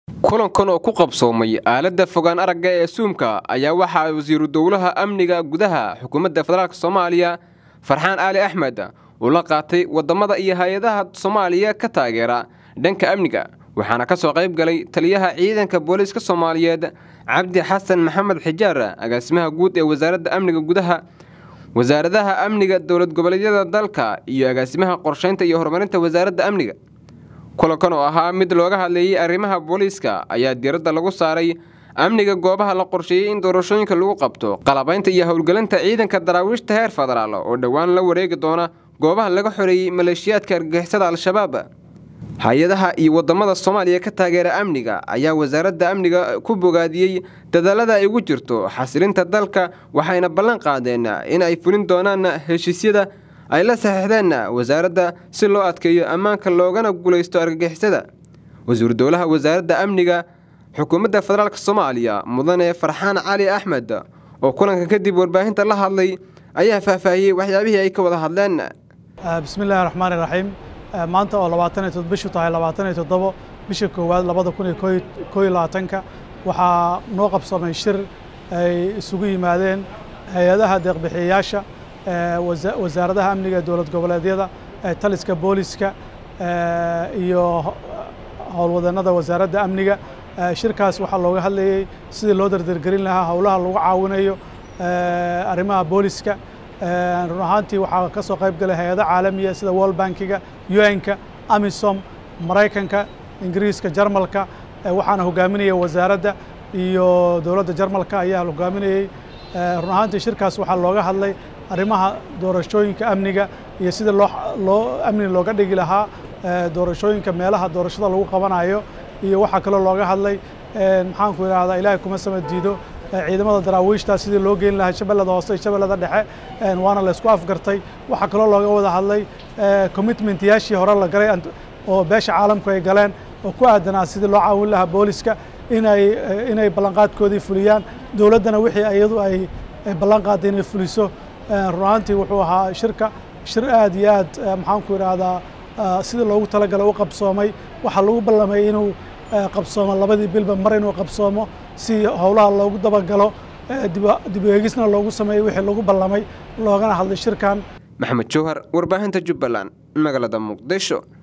kulankan oo ku qabsoomay aaladda fogaan aragga ee suumka ayaa waxaa wasiiru dowlaha amniga gudaha xukuumadda federaalk soomaaliya farxaan aali axmed uu la qaatay waddamada iyo hay-adaha soomaaliya ka taageera dhanka amniga waxaana ka soo qayb galay taliyaha ciidanka booliiska soomaaliyeed cabdi xasan maxamed xijaar agaasimaha guud ee wasaaradda amniga gudaha wasaaradaha amniga dowlad goboleedyada dalka iyo agaasimaha qorsheynta iyo horumarinta wasaaradda amniga kulankan oo ahaa mid looga hadlayay arrimaha booliiska ayaa diiradda lagu saaray amniga goobaha la qorsheeyey in doorashooyinka lagu qabto qalabaynta iyo howlgelinta ciidanka daraawiishta heer federaal oo dhowaan la wareegi doona goobaha laga xoreeyey maleeshiyaadka argagixisada al-shabaab hay-adaha iyo waddamada soomaaliya ka taageera amniga ayaa wasaaradda amniga ku bogaadiyey dadaalada ay ugu jirto xasilinta dalka waxayna ballan qaadeen in ay fulin doonaan heshiisyada ay la saxiixdeen wasaaradda si loo adkeeyo ammaanka loogana guulaysto argagixisada wasiiru dowlaha wasaaradda amniga xukuumadda federaalk soomaaliya mudane farxaan cali axmed oo kulanka kadib warbaahinta la hadlay ayaa faahfaahiyey waxyaabihii ay ka wada hadleen bismillahi raxmaan iraxiim maanta oo labaatan iyo bishu tahay labaatan iyo toddobo bisha koowaad labada kun iyo koo iyo labaatanka waxaa noo qabsamay shir ay isugu yimaadeen hay-adaha deeqbixiyayaasha wasaaradaha amniga dowlad goboleedyada taliska booliska iyo howlwadeenada wasaaradda amniga shirkaas waxaa looga hadlayey sidii loo dardargelin lahaa howlaha lagu caawinayo arrimaha booliska run ahaantii waxaa ka soo qayb galay hay-ado caalamiya sida world bankiga un-ka amisom maraykanka ingiriiska jarmalka waxaana hogaaminaya wasaaradda iyo dowladda jarmalka ayaa hogaaminayey run ahaantii shirkaas waxaa looga hadlay arrimaha doorashooyinka amniga iyo sida loo loo amni looga dhigi lahaa doorashooyinka meelaha doorashada lagu qabanayo iyo waxaa kaloo looga hadlay maxaanku idhahdaa ilaahay kuma sama diido ciidamada daraawiishta sidii loo geyn lahaa shabeellada hoose iyo shabeellada dhexe waana la isku afgartay waxaa kaloo looga wada hadlay commitmentyaashii hore la galay oo beesha caalamku ay galeen oo ku aadanaa sidii loo caawin lahaa booliska inay inay ballanqaadkoodii fuliyaan dowladdana wixii iyadu ay ballan qaaday inay fuliso run ahaantii wuxuu ahaa shirka shir aad iyo aad maxaanku idhaahdaa sidii loogu talagalay u qabsoomay waxaa lagu ballamay inuu qabsoomo labadii bilba mar inuu qabsoomo si howlaha loogu dabagalo dib eegisna loogu sameeyo wixii lagu ballamay loogana hadlay shirkan maxamed jowhar warbaahinta jubbaland magaalada muqdisho